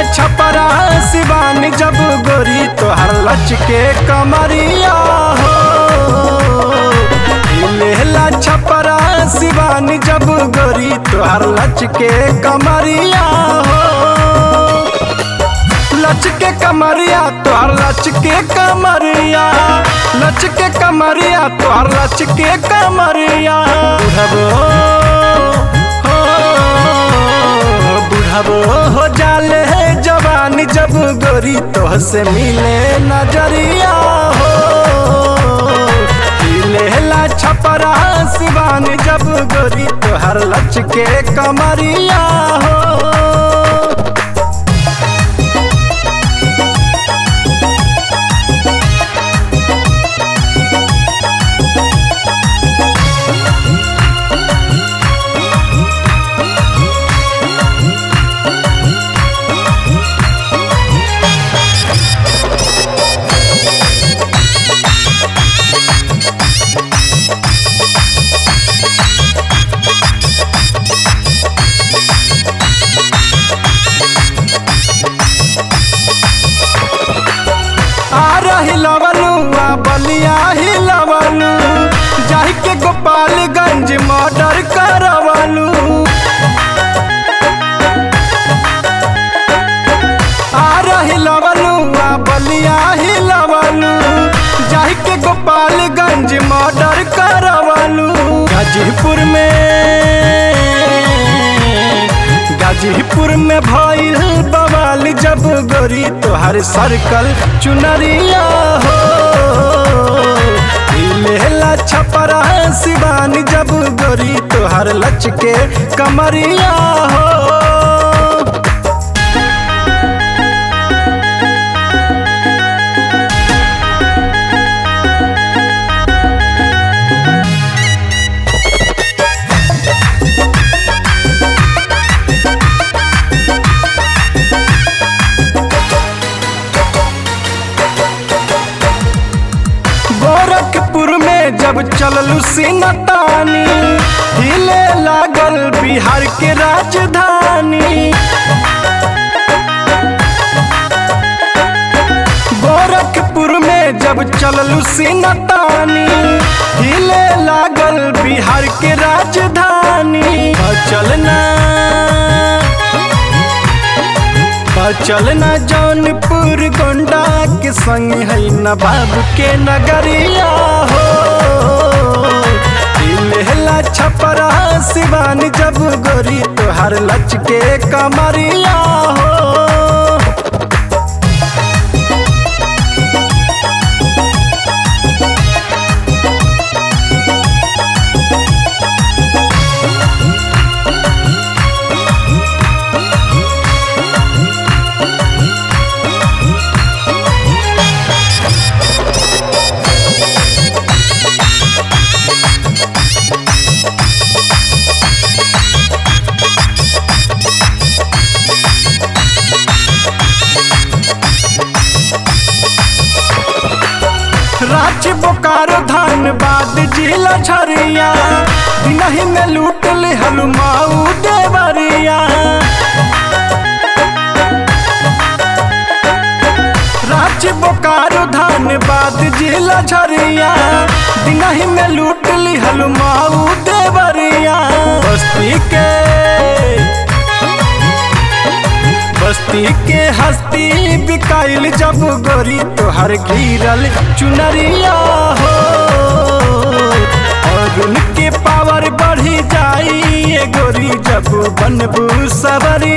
छपरा शिवानी जब गोरी तोहर लच के कमरिया हो लेला छपरा शिवानी जब गोरी तोहर लच के कमरिया हो लच के कमरिया तोहर लच के कमरिया लच के कमरिया तोहर लच के कमरिया बुढ़बो हो बुढ़बो हो जाले जवानी जब गोरी तोह से मिले नजरिया हो लेला छपरा शिवानी जब गोरी तोहर लच के कमरिया हो आ रही लवलू आ बलिया ही लवलू जाहि के गोपालगंज मर्डर करवलू आ रही लवलू आ बलिया ही लवलू जाहि के गोपालगंज मर्डर करवलू गाजीपुर में गाजीपुर में भइल बवाल जब गोरी तोहर सर्कल चुनरिया हो लेला छपरा शिवानी जब गोरी तोहर लच के कमरिया हो गोरखपुर में जब चललू सिनतानी हिले लागल बिहार के राजधानी गोरखपुर में जब चललू सिनतानी हिले लागल बिहार के राजधानी चलना चलना जौनपुर गोंडा के संग है नवाब के नगरिया हो लेहला छपरा शिवान जब गोरी तोहर लच के कमरिया हो रांची बोकारो धनबाद जिला झरिया दिनही में लूट ले हलुमाऊ देवरिया रांची बोकारो धनबाद जिला झरिया दिनही में लूट ली हलुमाऊ देवरिया बस्ती के बस्ती के हस्ती बिकाइल जब गोरी तोहर घिरल चुनरिया हो और उनके पावर बढ़ी जाई ये गोरी जब बनबू सवरिया